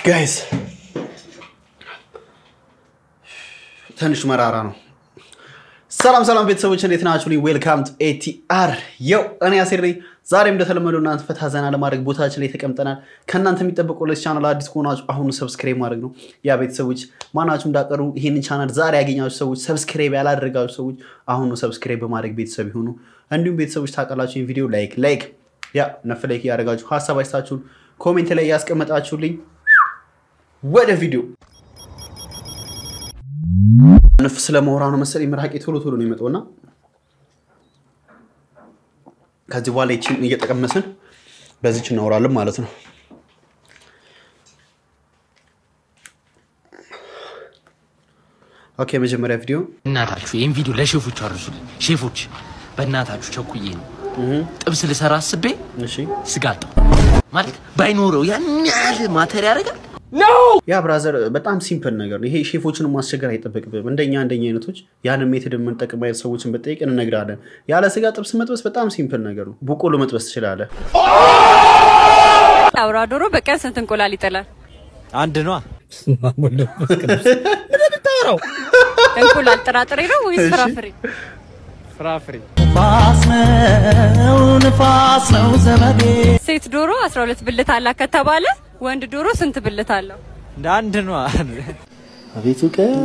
ጋይስ ትንሽ መራራ ነው። ሰላም ሰላም ቤተሰቦች እንዴት ናችሁ? ዌልካም ቱ ኤቲአር የው እኔ አሴር ነኝ። ዛሬም እንደተለመደው እናንተ ፈታ ዘና ለማድረግ ቦታችን ላይ ተቀምጠናል። ከእናንተ የሚጠበቀው ለዚህ ቻናል አዲስ ከሆናችሁ አሁኑ ሰብስክራይብ ማድረግ ነው። ያ ቤተሰቦች ማናችሁ እንዳቀሩ ይህንን ቻናል ዛሬ ያገኛችሁ ሰዎች፣ ሰብስክራይብ ያላደረጋችሁ ሰዎች አሁኑ ሰብስክራይብ በማድረግ ቤተሰብ ይሁኑ። እንዲሁም ቤተሰቦች ታውቃላችሁ ይህን ቪዲዮ ላይክ ላይክ ያ ነፍ ላይክ እያደረጋችሁ ሀሳብ አይስታችሁን ኮሜንት ላይ እያስቀመጣችሁልኝ ወደ ቪዲዮ ንፍ ስለመውራ ነው መሰለኝ ምራቄ ቶሎ ቶሎ ነው የመጣውና ከዚህ በኋላ ይችን እየጠቀመስን በዚች እናወራለን ማለት ነው። ኦኬ መጀመሪያ ቪዲዮ እናታችሁ ይህን ቪዲዮ ለሼፎች አርሱልን። ሼፎች በእናታችሁ ቸኩዬ ነው ጥብስ ልሰራ አስቤ እሺ ስጋ አጣሁ። ማለት ባይኖረው ያን ያህል ማተር ያደርጋል። ያ ብራዘር በጣም ሲምፕል ነገር ነው። ይሄ ሼፎችን ማስቸገር አይጠበቅብም። እንደኛ እንደኛ አይነቶች ያንን ሜትድ የምንጠቅም አይነት ሰዎችን በጠይቅ እንነግራለን። ያለ ስጋ ጥብስ መጥበስ በጣም ሲምፕል ነገር ነው። በቆሎ መጥበስ ትችላለህ። አውራ ዶሮ በቀን ስንት እንቁላል ይጥላል? አንድ ነዋ። እንቁላል ጥራጥሬ ነው ወይስ ፍራፍሬ? ፍራፍሬ ሴት ዶሮ 12 ብልት አላት ከተባለ ወንድ ዶሮ ስንት ብልት አለው? እንደ አንድ ነዋ። አቤቱ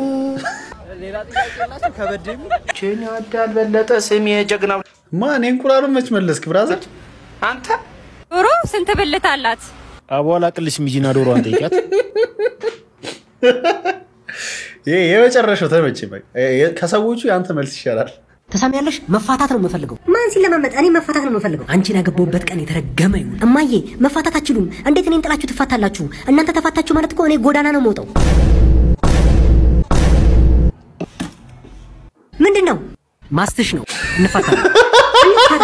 ከበድ የሚል ቼን ያዳል በለጠ ስም የጀግናው ማን የእንቁላሉን መች መለስክ ብራዘር? አንተ ዶሮ ስንት ብልት አላት? አቧላ ቅልሽ ሚጂና ዶሮዋን ጠይቂያት። ይሄ የመጨረሻው ተመቼ። ከሰዎቹ የአንተ መልስ ይሻላል። ተሰሚያለሽ? መፋታት ነው የምፈልገው። ማን ሲለማመጥ? እኔ መፋታት ነው የምፈልገው። አንቺን ያገባሁበት ቀን የተረገመ ይሁን። እማዬ መፋታት አትችሉም። እንዴት እኔን ጥላችሁ ትፋታላችሁ? እናንተ ተፋታችሁ ማለት እኮ እኔ ጎዳና ነው የምወጣው። ምንድን ነው ማስትሽ ነው? እንፋታለን። እንፋታ።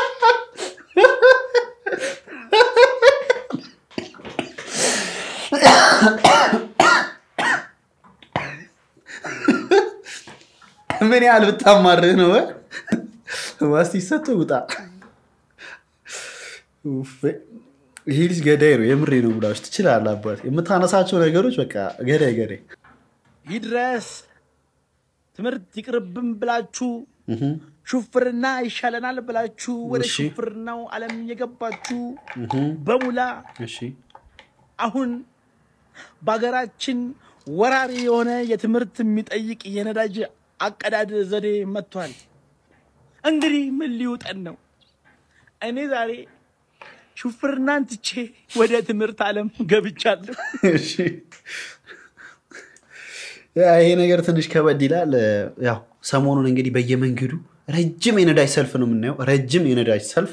ምን ያህል ብታማርህ ነው ማስቲ ሰጥቶ ውጣ። ኡፍ፣ ይሄ ልጅ ገዳይ ነው። የምሬ ነው ብላችሁ ትችላለህ። አባት የምታነሳቸው ነገሮች በቃ ገዳይ ገዳይ። ይድረስ ትምህርት ይቅርብን ብላችሁ ሹፍርና ይሻለናል ብላችሁ ወደ እሺ። ሹፍርናው ዓለም የገባችሁ በሙላ እሺ አሁን በሀገራችን ወራሪ የሆነ የትምህርት የሚጠይቅ የነዳጅ አቀዳድ ዘዴ መጥቷል። እንግዲህ ምን ሊውጠን ነው? እኔ ዛሬ ሹፍርናን ትቼ ወደ ትምህርት ዓለም ገብቻለሁ። እሺ ያ ይሄ ነገር ትንሽ ከበድ ይላል። ያው ሰሞኑን እንግዲህ በየመንገዱ ረጅም የነዳጅ ሰልፍ ነው የምናየው። ረጅም የነዳጅ ሰልፍ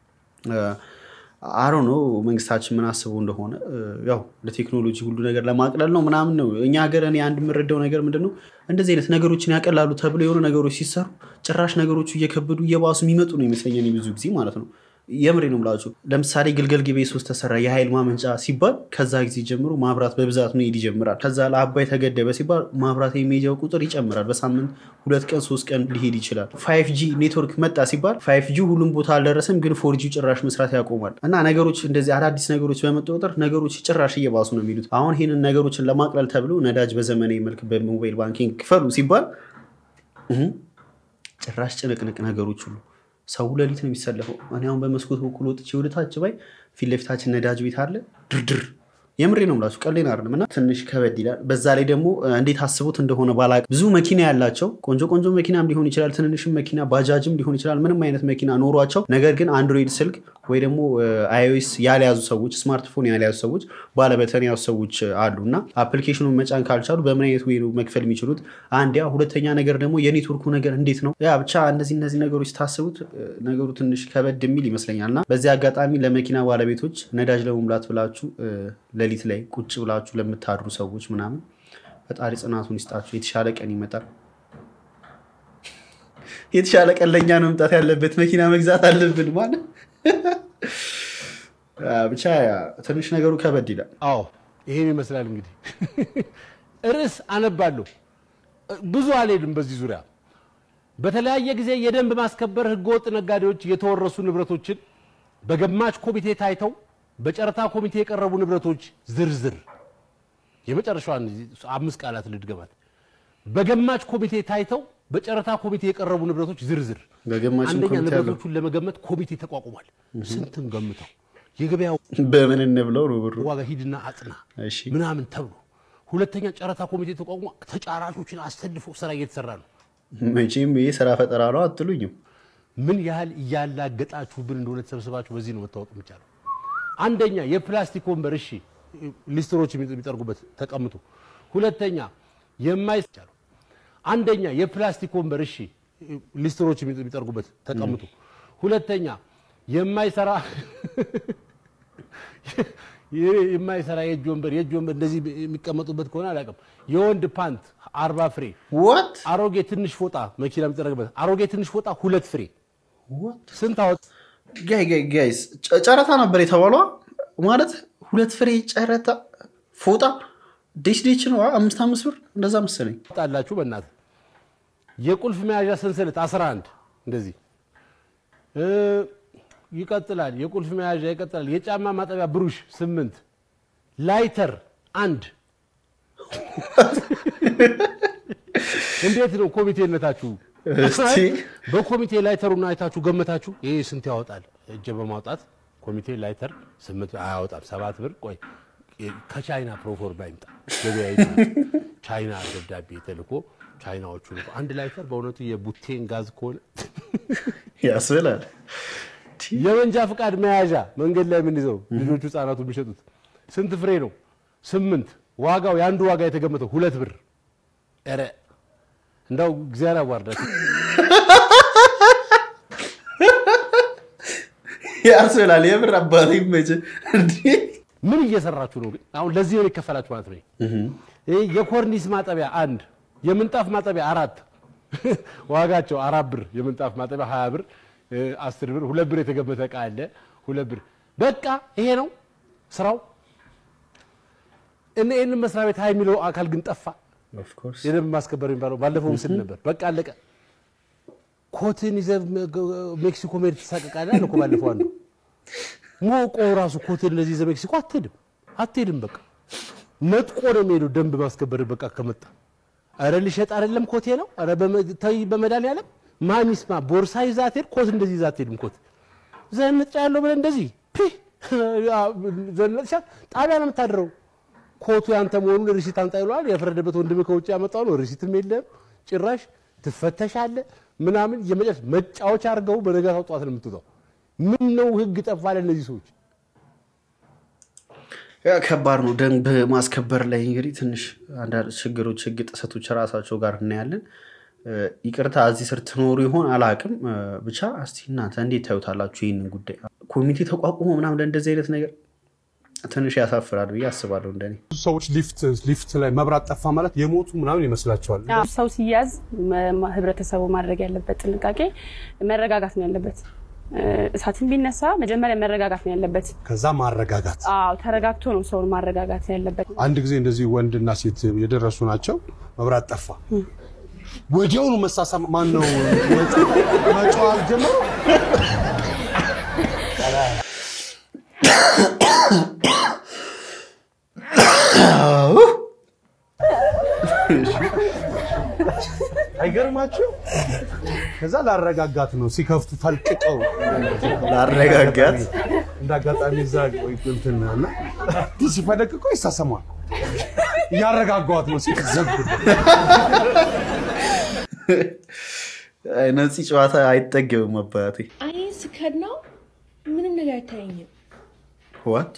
አሮ ነው መንግስታችን ምን አስበው እንደሆነ ያው ለቴክኖሎጂ ሁሉ ነገር ለማቅለል ነው ምናምን ነው። እኛ ሀገር እኔ አንድ የምረዳው ነገር ምንድን ነው እንደዚህ አይነት ነገሮችን ያቀላሉ ተብሎ የሆኑ ነገሮች ሲሰሩ ጭራሽ ነገሮቹ እየከበዱ እየባሱ የሚመጡ ነው ይመስለኝ እኔ ብዙ ጊዜ ማለት ነው። የምሬ ነው የምላችሁ። ለምሳሌ ግልገል ጊቤ ሶስት ተሰራ የኃይል ማመንጫ ሲባል ከዛ ጊዜ ጀምሮ ማብራት በብዛት መሄድ ይጀምራል። ከዛ ለአባይ ተገደበ ሲባል ማብራት የሚሄጃው ቁጥር ይጨምራል። በሳምንት ሁለት ቀን ሶስት ቀን ሊሄድ ይችላል። ፋይቭ ጂ ኔትወርክ መጣ ሲባል ፋይቭ ጂ ሁሉም ቦታ አልደረሰም፣ ግን ፎር ጂ ጭራሽ መስራት ያቆማል። እና ነገሮች እንደዚህ አዳዲስ ነገሮች በመጡ ቁጥር ነገሮች ጭራሽ እየባሱ ነው የሚሉት። አሁን ይህንን ነገሮችን ለማቅለል ተብሎ ነዳጅ በዘመናዊ መልክ በሞባይል ባንኪንግ ክፈሉ ሲባል እህ ጭራሽ ጭንቅንቅ ነገሮች ሁሉ ሰው ሌሊት ነው የሚሰለፈው። እኔ አሁን በመስኮት በኩል ወጥቼ ወደ ታች ባይ ፊት ለፊታችን ነዳጅ ቤት አለ ድርድር። የምሬ ነው የምላችሁ ቀሌን አይደለም። እና ትንሽ ከበድ ይላል። በዛ ላይ ደግሞ እንዴት አስቡት እንደሆነ ባላቅም ብዙ መኪና ያላቸው ቆንጆ ቆንጆ መኪናም ሊሆን ይችላል፣ ትንንሽም መኪና ባጃጅም ሊሆን ይችላል፣ ምንም አይነት መኪና ኖሯቸው ነገር ግን አንድሮይድ ስልክ ወይ ደግሞ አይኦኤስ ያልያዙ ሰዎች ስማርትፎን ያልያዙ ሰዎች ባለበተን ያዙ ሰዎች አሉ እና አፕሊኬሽኑን መጫን ካልቻሉ በምን አይነት ወይ ነው መክፈል የሚችሉት? አንድ ያ ሁለተኛ ነገር ደግሞ የኔትወርኩ ነገር እንዴት ነው ያ ብቻ እነዚህ እነዚህ ነገሮች ታስቡት ነገሩ ትንሽ ከበድ የሚል ይመስለኛል እና በዚህ አጋጣሚ ለመኪና ባለቤቶች ነዳጅ ለመሙላት ብላችሁ ሌሊት ላይ ቁጭ ብላችሁ ለምታድሩ ሰዎች ምናምን ፈጣሪ ጽናቱን ይስጣችሁ። የተሻለ ቀን ይመጣል። የተሻለ ቀን ለእኛ ነው መምጣት ያለበት። መኪና መግዛት አለብን ማለት ብቻ ትንሽ ነገሩ ከበድ ይላል። አዎ ይሄን ይመስላል እንግዲህ ርዕስ አነባለሁ። ብዙ አልሄድም በዚህ ዙሪያ። በተለያየ ጊዜ የደንብ ማስከበር ህገወጥ ነጋዴዎች የተወረሱ ንብረቶችን በገማች ኮሚቴ ታይተው በጨረታ ኮሚቴ የቀረቡ ንብረቶች ዝርዝር የመጨረሻዋን አምስት ቃላት ልድገማት። በገማች ኮሚቴ ታይተው በጨረታ ኮሚቴ የቀረቡ ንብረቶች ዝርዝር። በገማችም አንደኛ ኮሚቴ አለው። ንብረቶቹን ለመገመት ኮሚቴ ተቋቁሟል። ስንትን ገምተው የገበያው በምን እንብለው ነው ብሩ? ዋጋ ሂድና አጥና እሺ ምናምን ተብሎ፣ ሁለተኛ ጨረታ ኮሚቴ ተቋቁሞ ተጫራቾችን አሰልፎ ስራ እየተሰራ ነው። መቼም ይህ ስራ ፈጠራ ነው አትሉኝም። ምን ያህል እያላገጣችሁብን እንደሆነ ተሰብስባችሁ በዚህ ነው መታወቅ የሚቻለው። አንደኛ የፕላስቲክ ወንበር እሺ፣ ሊስትሮች የሚጠርጉበት ተቀምጡ። ሁለተኛ የማይቻለው አንደኛ የፕላስቲክ ወንበር እሺ፣ ሊስትሮች የሚጠርጉበት ተቀምጡ። ሁለተኛ የማይሰራ የማይሰራ የእጅ ወንበር የእጅ ወንበር እንደዚህ የሚቀመጡበት ከሆነ አላውቅም። የወንድ ፓንት አርባ ፍሬ ወት አሮጌ ትንሽ ፎጣ መኪና የሚጠረግበት አሮጌ ትንሽ ፎጣ ሁለት ፍሬ ስንት አወጥ? ጋይ ጋይ ጋይስ ጨ- ጨረታ ነበር የተባሏ ማለት ሁለት ፍሬ ጨረታ ፎጣ ዴች ዴች ነው አ- አምስት አምስት ብር እንደዛ መሰለኝ። ጣላችሁ በእናትህ የቁልፍ መያዣ ሰንሰለት 11 እንደዚህ እ፣ ይቀጥላል። የቁልፍ መያዣ ይቀጥላል። የጫማ ማጠቢያ ብሩሽ ስምንት ላይተር አንድ እንዴት ነው ኮሚቴነታችሁ? እስቲ በኮሚቴ ላይተሩን አይታችሁ ገመታችሁ? ይሄ ስንት ያወጣል? እጀ በማውጣት ኮሚቴ ላይተር ስምንት አያወጣም፣ ሰባት ብር። ቆይ ከቻይና ፕሮፎርማ ይምጣ ገበያ ይምጣ። ቻይና ደብዳቤ ተልኮ ቻይናዎቹ ልኮ አንድ ላይተር በእውነቱ የቡቴን ጋዝ ከሆነ ያስብላል። የመንጃ ፍቃድ መያዣ መንገድ ላይ የምንይዘው ልጆቹ ህጻናቱ የሚሸጡት ስንት ፍሬ ነው? ስምንት ዋጋው የአንዱ ዋጋ የተገመተው ሁለት ብር። ኧረ እንዳው እግዚአብሔር አዋርዳችሁ። ያስብላል። የምር አባቴ ይመች እንዲህ ምን እየሰራችሁ ነው ግን? አሁን ለዚህ ነው የሚከፈላችሁ ማለት ነው። ይሄ የኮርኒስ ማጠቢያ አንድ፣ የምንጣፍ ማጠቢያ አራት፣ ዋጋቸው አራት ብር፣ የምንጣፍ ማጠቢያ ሀያ ብር፣ እ፣ አስር ብር፣ ሁለት ብር የተገመተ እቃ አለ ሁለት ብር። በቃ ይሄ ነው ስራው። እነ ይህንን መስሪያ ቤት ሀይ የሚለው አካል ግን ጠፋ። ኦፍኮርስ የደንብ ማስከበር የሚባለው ባለፈው ምስል ነበር። በቃ አለቀ። ኮትን ይዘህ ሜክሲኮ መሄድ ትሳቀቃለህ አለ እኮ ባለፈው አንዱ ሞቆ ራሱ ኮትን እንደዚህ ይዘህ ሜክሲኮ አትሄድም አትሄድም። በቃ ነጥቆ ነው የሚሄደው ደንብ ማስከበር በቃ ከመጣ ኧረ ልሸጥ አይደለም ኮቴ ነው ኧረ በመ- ተይ በመድኃኒዓለም ማን ይስማ ቦርሳ ይዛ አትሄድ ኮት እንደዚህ ይዛ አትሄድም ኮት ዘንጫ ያለው ብለህ እንደዚህ ፒ ዘንጫ ጣቢያ ነው የምታድረው ኮቱ ያንተ መሆኑን ሪሲት አምጣ ይለዋል። የፈረደበት ወንድም ከውጭ ያመጣው ነው። ሪሲትም የለም ጭራሽ ትፈተሻለህ ምናምን የመጨረሻ መጫወቻ አድርገው በነጋታው ጠዋት ነው የምትወጣው። ምን ነው ህግ ጠፋ ለእነዚህ ሰዎች? ያ ከባድ ነው። ደንብ ማስከበር ላይ እንግዲህ ትንሽ አንዳንድ ችግሮች፣ ህግ ጥሰቶች ራሳቸው ጋር እናያለን። እ፣ ይቅርታ እዚህ ስር ትኖሩ ይሆን አላቅም። ብቻ እስቲ እናንተ እንዴት ታዩታላችሁ ይህንን ጉዳይ? ኮሚቴ ተቋቁሞ ምናምን ለእንደዚህ አይነት ነገር ትንሽ ያሳፍራል ብዬ አስባለሁ እንደኔ። ብዙ ሰዎች ሊፍት ሊፍት ላይ መብራት ጠፋ ማለት የሞቱ ምናምን ይመስላቸዋል። ሰው ሲያዝ መ- ህብረተሰቡ ማድረግ ያለበት ጥንቃቄ መረጋጋት ነው ያለበት። እ፣ እሳትን ቢነሳ መጀመሪያ መረጋጋት ነው ያለበት። ከዛ ማረጋጋት። አዎ ተረጋግቶ ነው ሰውን ማረጋጋት ያለበት። አንድ ጊዜ እንደዚህ ወንድና ሴት የደረሱ ናቸው። መብራት ጠፋ። ወዲያውኑ መሳሳም ማን ነው መጫዋት ጀመሩ። አይገርማችሁ? ከዛ ላረጋጋት ነው ሲከፍቱ ፈልቅቀው ላረጋጋት? እንደ አጋጣሚ እዛ እንትን እና ሲፈለቅቁ ይሳሰማል። እያረጋጓት ነው ሲዘጉ ነፂ ጨዋታ አይጠገብም አባቴ። አይን ስከድ ነው ምንም ነገር አይታየኝም። ዋት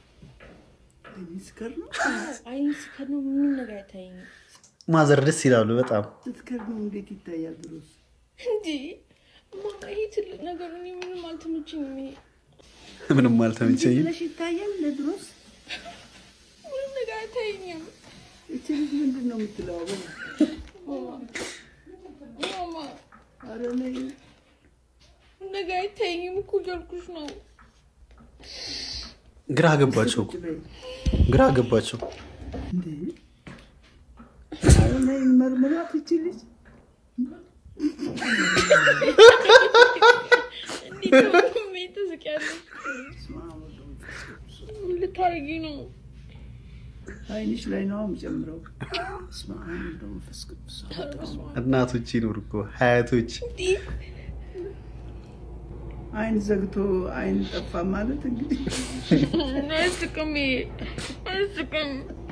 አይን ስከድ ነው ምንም ነገር አይታየኝም። ማዘር ደስ ይላሉ በጣም ስትከድ ነው እንዴት ይታያል? ድሮስ እንዲ ማ ይሄ ትልቅ ነገር እኔ ምንም አልተመቸኝም። ይሄ ምንም አልተመቸኝም። ብለሽ ይታያል? ለድሮስ ምንም ነገር አይታየኝም። እቺ ልጅ ምንድን ነው የምትለው? አሁን ማማ ማማ፣ ኧረ ነይ ምንም ነገር አይታየኝም እኮ እያልኩሽ ነው። ግራ ገባቸው እኮ። ግራ ገባቸው። እንዴ! ኧረ ነይ መርምራት እቺ ልጅ እንዴት ነው ትስቂያለሽ? ምን ልታረጊ ነው? አይንሽ ላይ ነው የምጨምረው። በስመ አብ ወወልድ ወመንፈስ ቅዱስ አሐዱ አምላክ። እናቶች ይኖር እኮ ሀያቶች አይን ዘግቶ አይን ጠፋ ማለት እንግዲህ አያስቅም፣ አያስቅም።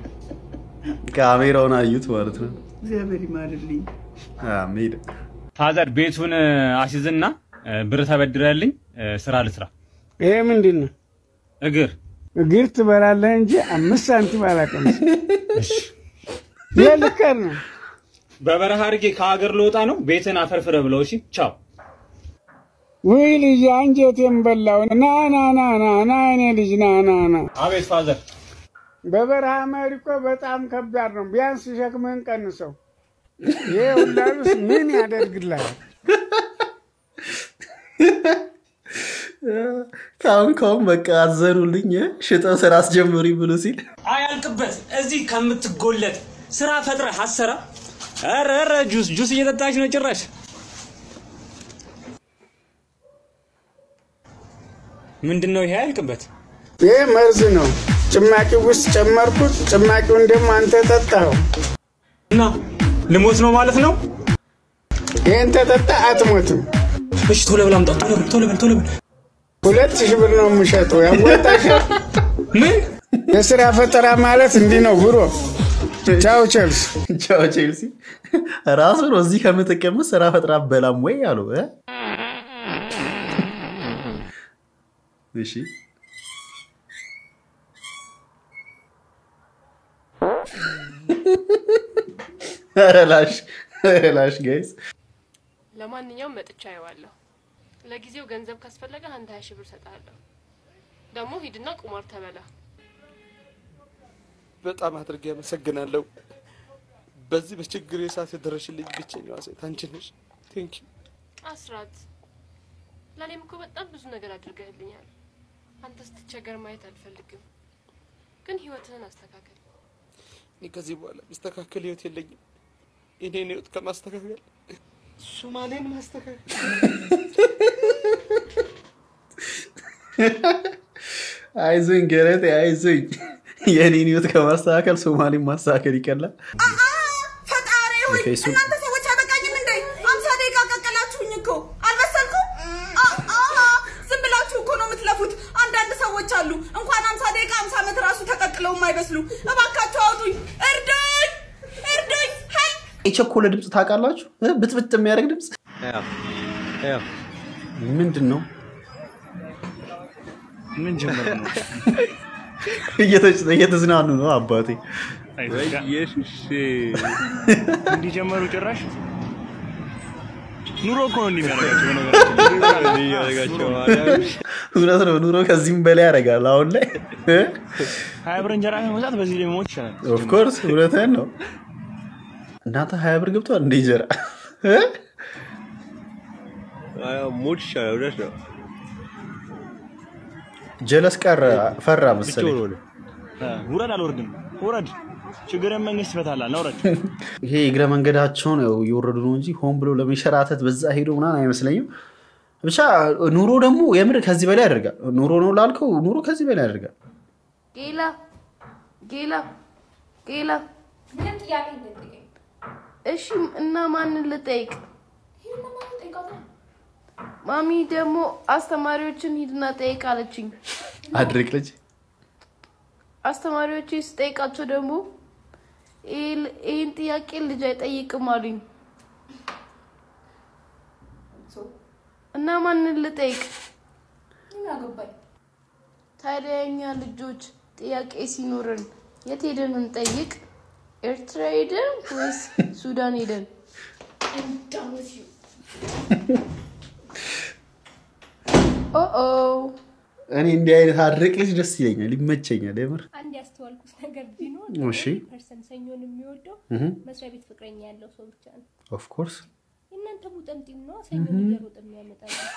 ካሜራውን አዩት ማለት ነው። እግዚአብሔር ይማርልኝ። አሜን። ፋዘር ቤቱን አስይዝና ብር ተበድረልኝ ስራ ልስራ። ይሄ ምንድን ነው? እግር እግር ትበላለህ እንጂ አምስት ሳንቲም አላቀምስ። የልከር ነው። በበረሃ አድርጌ ከሀገር ልወጣ ነው። ቤትን አፈርፍረ ብለው። እሺ ቻው። ውይ ልጅ አንጀቴን በላው። ና ና ና ና ና እኔ ልጅ ና ና ና። አቤት ፋዘር። በበረሃ መሄድ እኮ በጣም ከባድ ነው። ቢያንስ ሸክምህን ቀንሰው። ይሄ ሁላ ልብስ ምን ያደርግልሃል? ካሁን ካሁን በቃ አዘኑልኝ ሽጠው ስራ አስጀምሪ ብሎ ሲል አያልቅበት እዚህ ከምትጎለጥ ስራ ፈጥረህ አሰራ። ኧረ ኧረ ጁስ ጁስ እየጠጣች ነው ጭራሽ። ምንድን ነው ይሄ? አያልቅበት ይሄ መርዝ ነው። ጭማቂ ውስጥ ጨመርኩት። ጭማቂውን ደግሞ አንተ ጠጣኸው እና ልሞት ነው ማለት ነው። ይህን ተጠጣ አትሞትም። እሺ ቶሎ ብላ አምጣው። ቶሎ በል ቶሎ በል ቶሎ በል። ሁለት ሺህ ብር ነው የምሸጠው። ያዋጣሻል? ምን የስራ ፈጠራ ማለት እንዲህ ነው ብሮ። ቻው ቼልሲ። ቻው ቼልሲ። ራሱ ነው እዚህ ከምትቀመጥ ስራ ፈጥራ በላም ወይ አሉ እ? እሺ ኧረ ላሽ ኧረ ላሽ ጋይስ ለማንኛውም መጥቻ አየዋለሁ። ለጊዜው ገንዘብ ካስፈለገ አንድ ሀያ ሺህ ብር እሰጥሃለሁ። ደግሞ ሂድና ቁማር ተበላ። በጣም አድርጌ አመሰግናለሁ። በዚህ በችግር ሰዓት የደረሽልኝ ብቸኛዋ ሴት አንቺ ነሽ። ቴንክ ዩ። አስራት፣ ለእኔም እኮ በጣም ብዙ ነገር አድርገህልኛል። አንተ ስትቸገር ማየት አልፈልግም፣ ግን ህይወትህን አስተካከል። እኔ ከዚህ በኋላ የሚስተካከል ህይወት የለኝም። የኔን ህይወት ከማስተካከል ሱማሌን ማስተካከል አይዞኝ ገለቴ አይዞኝ። የኔን ህይወት ከማስተካከል ሶማሌን ማስተካከል ይቀላል። ፈጣሪ ሆይ ኦኬ፣ እሱ- እናንተ ሰዎች አይበቃኝም እንዴ? አምሳ ደቂቃ ቀቀላችሁኝ እኮ አልበሰልኩም። አ- አ- ዝም ብላችሁ እኮ ነው የምትለፉት። አንዳንድ ሰዎች አሉ እንኳን አምሳ ደቂቃ አምሳ ዓመት ራሱ ተቀቅለው የማይበስሉ። እባካችሁ አውጡኝ፣ እርዱኝ፣ እርዱኝ። ሀይ የቸኮለ ድምፅ ታውቃላችሁ? እ? ብጥብጥ የሚያደርግ ድምፅ ምንድን ነው? ምን ጀመር ነው? እየተጭ- እየተዝናኑ ነው አባቴ። ኢየሱስ እንዲጀመሩ ጭራሽ ኑሮ እኮ ነው እንደሚያደርጋቸው እውነት ነው። ኑሮ ከዚህም በላይ ያደርጋል አሁን ላይ ሀያ ብር እንጀራ ከመግዛት በዚህ ላይ መሞት ይቻላል። ኦፍኮርስ እውነትህን ነው። እናንተ ሀያ ብር ገብቷል እንደ እንጀራ እ? ሞት ይሻላል። እውነት ነው። ጀለስ ቀረ ፈራ መሰለኝ። ውረድ አልወርድም፣ ውረድ። ችግርን መንግስት ይፈታላል። ና ውረድ። ይሄ እግረ መንገዳቸውን ያው እየወረዱ ነው እንጂ ሆን ብሎ ለመንሸራተት በዛ ሄዶ ምናምን አይመስለኝም። ብቻ ኑሮ ደግሞ የምር ከዚህ በላይ ያደርጋል። ኑሮ ነው ላልከው ኑሮ ከዚህ በላይ ያደርጋል። ጌላ ጌላ ጌላ ምንም ጥያቄ እንዳትጠይቀኝ። እሺ እና ማንን ልጠይቅ? ማሚ ደግሞ አስተማሪዎችን ሂድና ጠይቅ አለችኝ። አድርቅ ልጅ አስተማሪዎቼ ስጠይቃቸው ደግሞ ይህ- ይህን ጥያቄ ልጅ አይጠይቅም አሉኝ። እና ማንን ልጠይቅ? ምን አገባኝ? ታዲያ የኛ ልጆች ጥያቄ ሲኖርን የት ሄደን እንጠይቅ? ኤርትራ ሄደን ወይስ ሱዳን ሄደን? እንዳውስ ዩ ኦኦ እኔ እንዲህ አይነት አድርቅ ልጅ ደስ ይለኛል፣ ይመቸኛል የምር። አንድ ያስተዋልኩት ነገር ቢኖር እሺ። ፐርሰን ሰኞን የሚወደው እህ። መስሪያ ቤት ፍቅረኛ ያለው ሰው ብቻ ነው። ኦፍኮርስ የእናንተ ሙጠምጢም ነው ሰኞን እየሮጠ የሚያመጣ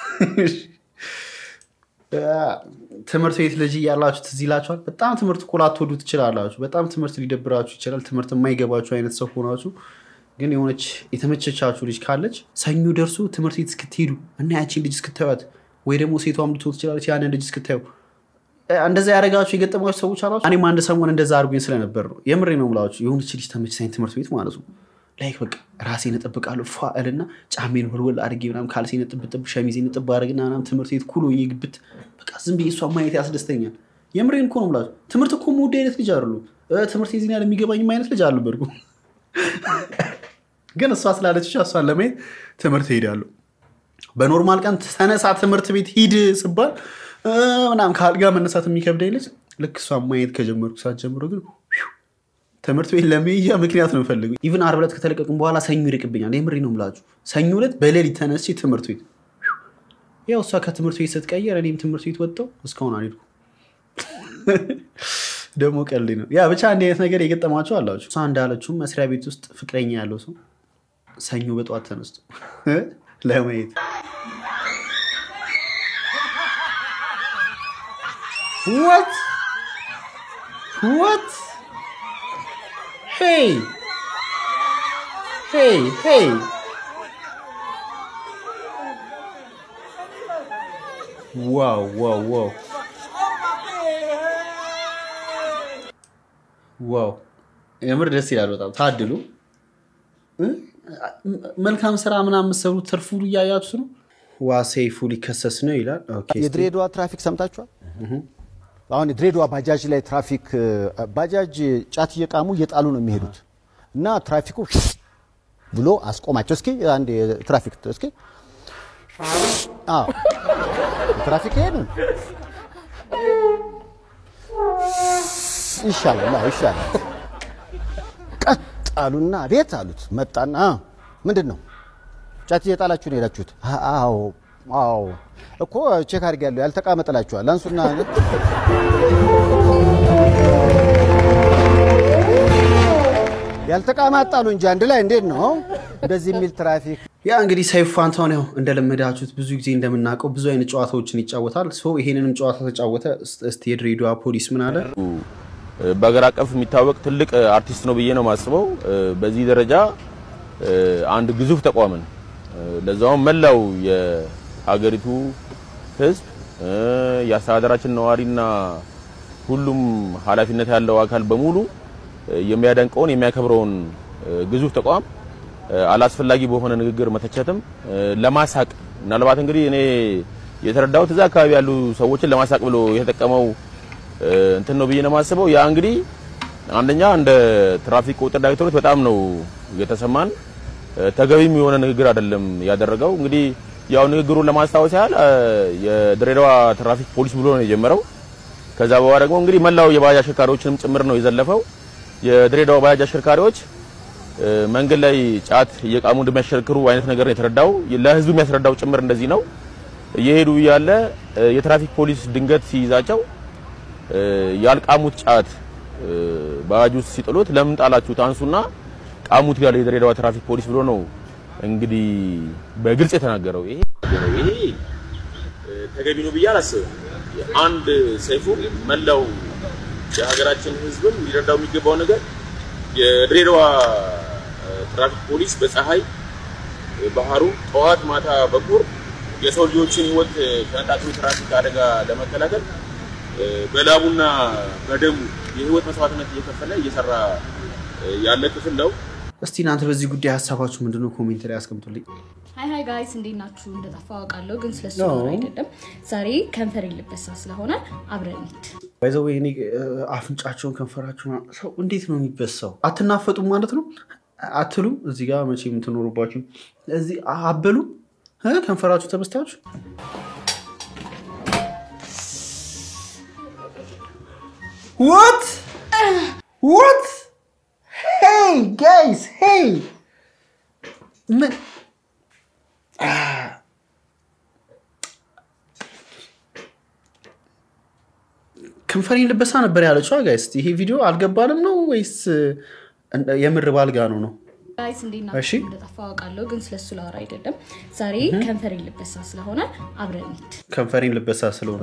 ትምህርት ቤት ልጅ እያላችሁ ትዝ ይላችኋል። በጣም ትምህርት እኮ ላትወዱ ትችላላችሁ። በጣም ትምህርት ሊደብራችሁ ይችላል። ትምህርት የማይገባችሁ አይነት ሰው ሆናችሁ ግን የሆነች የተመቸቻችሁ ልጅ ካለች ሰኞ ደርሶ ትምህርት ቤት እስክትሄዱ እና ያቺን ልጅ እስክታዩት ወይ ደግሞ ሴቷም ልትሆን ትችላለች ያንን ልጅ እስክታዩ እንደዛ ያደረጋችሁ የገጠማችሁ ሰዎች አላችሁ? እኔም አንድ ሰሞን እንደዛ አድርጎኝ ስለነበር ነው። የምሬ ነው የምላችሁ። የሆነች ልጅ ተመችታኝ ትምህርት ቤት ማለት ነው። ላይክ በቃ ራሴን እጠብቃለሁ ፏ እልና ጫሜን ወልወል አድርጌ ምናምን ካልሴን ጥብጥብ ሸሚዜን ጥብ አድርግና ምናምን ትምህርት ቤት ኩሎ ግብት በቃ ዝም ብዬ እሷ ማየት ያስደስተኛል። የምሬን እኮ ነው የምላችሁ። ትምህርት እኮ የምወድ አይነት ልጅ አይደሉ። ትምህርት የዚህን ያህል የሚገባኝም አይነት ልጅ አልነበርኩም። ግን እሷ ስላለች ብቻ እሷን ለማየት ትምህርት ሄዳለሁ። በኖርማል ቀን ተነሳ ትምህርት ቤት ሂድ ስባል ምናምን ከአልጋ መነሳት የሚከብደኝ ልጅ ልክ እሷን ማየት ከጀመርኩ ሰዓት ጀምሮ ግን ትምህርት ቤት ለመሄጃ ምክንያት ነው የምፈልገው። ኢቭን ዓርብ ዕለት ከተለቀቅን በኋላ ሰኞ ይርቅብኛል። የምሬ ነው የምላችሁ። ሰኞ ዕለት በሌሊት ተነስቼ ትምህርት ቤት ያው እሷ ከትምህርት ቤት ስትቀየር እኔም ትምህርት ቤት ወጣሁ። እስካሁን አልሄድኩም። ደግሞ ቀልድ ነው። ያ ብቻ እንዲህ አይነት ነገር የገጠማቸው አላችሁ። እሷ እንዳለችውም መስሪያ ቤት ውስጥ ፍቅረኛ ያለው ሰው ሰኞ በጠዋት ተነስቶ ለማየት What? What? Hey! Hey, hey! ዋው ዋው ዋው ዋው! የምር ደስ ይላል በጣም ታድሉ። መልካም ስራ ምናምን የምትሰሩት ትርፉ እያያችሁ ነው። ዋ ሰይፉ ሊከሰስ ነው ይላል። ኦኬ፣ እስቲ የድሬዳዋ ትራፊክ ሰምታችኋል? አሁን የድሬዳዋ ባጃጅ ላይ ትራፊክ ባጃጅ ጫት እየቃሙ እየጣሉ ነው የሚሄዱት እና ትራፊኩ ብሎ አስቆማቸው። እስኪ አንድ ትራፊክ እስኪ አዎ ትራፊክ ይሄዱ ይሻላል፣ አዎ ይሻላል። ቀጥ አሉና ቤት አሉት። መጣና ምንድን ነው ጫት እየጣላችሁ ነው የሄዳችሁት? አዎ አዎ እኮ ቼክ አድርጌያለሁ። ያልተቃመ ጥላችኋል። አንሱና ያልተቃመ አጣሉ እንጂ አንድ ላይ እንዴት ነው እንደዚህ የሚል ትራፊክ ያ እንግዲህ ሰይፉ ፋንታሁን ያው እንደለመዳችሁት ብዙ ጊዜ እንደምናውቀው ብዙ አይነት ጨዋታዎችን ይጫወታል። ሶ ይሄንንም ጨዋታ ተጫወተ። እስቲ የድሬዳዋ ፖሊስ ምን አለ? በሀገር አቀፍ የሚታወቅ ትልቅ አርቲስት ነው ብዬ ነው የማስበው። በዚህ ደረጃ አንድ ግዙፍ ተቋምን ለዛውም መላው የሀገሪቱ ሕዝብ የአስተዳደራችን ነዋሪና ሁሉም ኃላፊነት ያለው አካል በሙሉ የሚያደንቀውን የሚያከብረውን ግዙፍ ተቋም አላስፈላጊ በሆነ ንግግር መተቸትም ለማሳቅ ምናልባት እንግዲህ እኔ የተረዳሁት እዛ አካባቢ ያሉ ሰዎችን ለማሳቅ ብሎ የተጠቀመው እንትን ነው ብዬ ነው የማስበው። ያ እንግዲህ አንደኛ እንደ ትራፊክ ቁጥጥር ዳይሬክቶሬት በጣም ነው የተሰማን። ተገቢም የሆነ ንግግር አይደለም ያደረገው። እንግዲህ ያው ንግግሩን ለማስታወስ ያህል የድሬዳዋ ትራፊክ ፖሊስ ብሎ ነው የጀመረው። ከዛ በኋላ ደግሞ እንግዲህ መላው የባጃጅ አሽከርካሪዎችንም ጭምር ነው የዘለፈው። የድሬዳዋ ባጃጅ አሽከርካሪዎች መንገድ ላይ ጫት እየቃሙ እንደሚያሽከርክሩ አይነት ነገር ነው የተረዳው። ለህዝቡ የሚያስረዳው ጭምር እንደዚህ ነው። እየሄዱ እያለ የትራፊክ ፖሊስ ድንገት ሲይዛቸው ያልቃሙት ጫት ባጃጅ ውስጥ ሲጥሉት ለምን ጣላችሁት? አንሱና ቃሙት ያለ የድሬዳዋ ትራፊክ ፖሊስ ብሎ ነው እንግዲህ በግልጽ የተናገረው። ይሄ ይሄ ተገቢ ነው ብዬ አላስብም። አንድ ሰይፉ መላው የሀገራችን ህዝብም ሊረዳው የሚገባው ነገር የድሬዳዋ ትራፊክ ፖሊስ በፀሐይ ባህሩ ጠዋት ማታ በቁር የሰው ልጆችን ህይወት ከነጣጥሉ ትራፊክ አደጋ ለመከላከል በላቡና በደሙ የህይወት መስዋዕትነት እየከፈለ እየሰራ ያለ ክፍል ነው። እስቲ እናንተ በዚህ ጉዳይ ሀሳባችሁ ምንድነው? ኮሜንት ላይ አስቀምጡልኝ። ሀይ ሀይ ጋይስ እንዴት ናችሁ? እንደጠፋ አውቃለሁ፣ ግን ስለሱ No. ማወራ አይደለም። ዛሬ ከንፈር የለበሳ ስለሆነ አብረን እንሂድ። ባይዘው እኔ አፍንጫቸውን ከንፈራቸውን ሰው እንዴት ነው የሚበሳው? አትናፈጡም ማለት ነው አትሉም? እዚህ ጋር መቼ የምትኖሩባችሁ እዚህ አበሉ ከንፈራችሁ ተበስታችሁ What? What? Hey guys, hey! ምን ከንፈሬን ልበሳ ነበር ያለችው ጋይስ። ይሄ ቪዲዮ አልገባንም ነው ወይስ የምር ባልጋ ነው ነው? ጋይስ እንዴት እሺ። ናችሁ? እንደጠፋ አውቃለሁ፣ ግን ስለሱ ላወራ አይደለም። ዛሬ ከንፈር የለበሳ ስለሆነ አብረን እንሂድ። ከንፈሬን ልበሳ ስለሆነ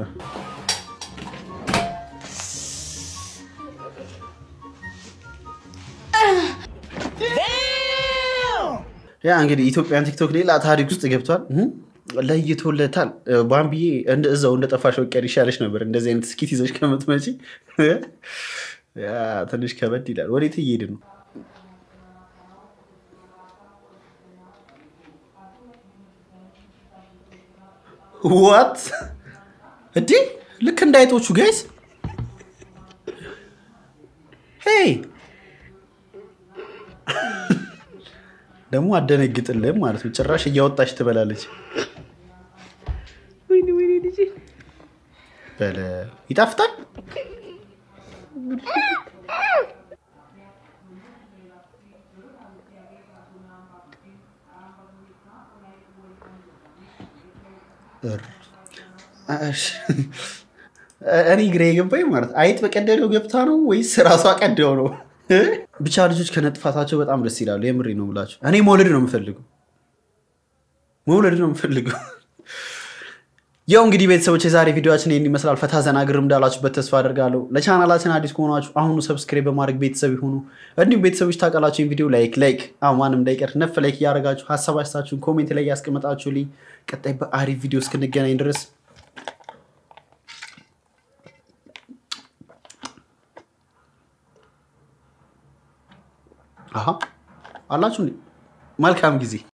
ያ እንግዲህ ኢትዮጵያን ቲክቶክ ሌላ ታሪክ ውስጥ ገብቷል። እህ፣ ለይቶለታል። ባምቢዬ እንደ እዛው እንደ ጠፋሽ ቀር ይሻለሽ ነበር። እንደዚህ አይነት ስኪት ይዘሽ ከምትመጪ ያ ትንሽ ከበድ ይላል። ወዴት እየሄድን ነው? ዋት እንዴ! ልክ እንደ አይጦቹ ጋይስ ሄይ ደግሞ አደነግጥልህም ማለት ነው። ጭራሽ እያወጣች ትበላለች። ወይኔ ወይኔ ልጄ በለ ይጣፍጣል። እር- እሺ። እኔ ግራ የገባኝ ማለት አይጥ በቀደደው ገብታ ነው ወይስ ራሷ ቀደው ነው? ብቻ ልጆች ከነጥፋታቸው በጣም ደስ ይላሉ። የምሬ ነው ብላቸው። እኔ መውለድ ነው የምፈልገው፣ መውለድ ነው የምፈልገው። ያው እንግዲህ ቤተሰቦች የዛሬ ቪዲዮችን ይህን ይመስላል። ፈታ ዘና ግርም እንዳላችሁበት ተስፋ አደርጋለሁ። ለቻናላችን አዲስ ከሆናችሁ አሁኑ ሰብስክራይብ በማድረግ ቤተሰብ ይሁኑ። እንዲሁም ቤተሰቦች ታውቃላችሁን ቪዲዮ ላይክ ላይክ አሁ ማንም እንዳይቀር ነፍ ላይክ እያደረጋችሁ ሀሳብ አስተያየታችሁን ኮሜንት ላይ ያስቀመጣችሁልኝ ቀጣይ በአሪፍ ቪዲዮ እስክንገናኝ ድረስ አሀ አላችሁ እንዴ? መልካም ጊዜ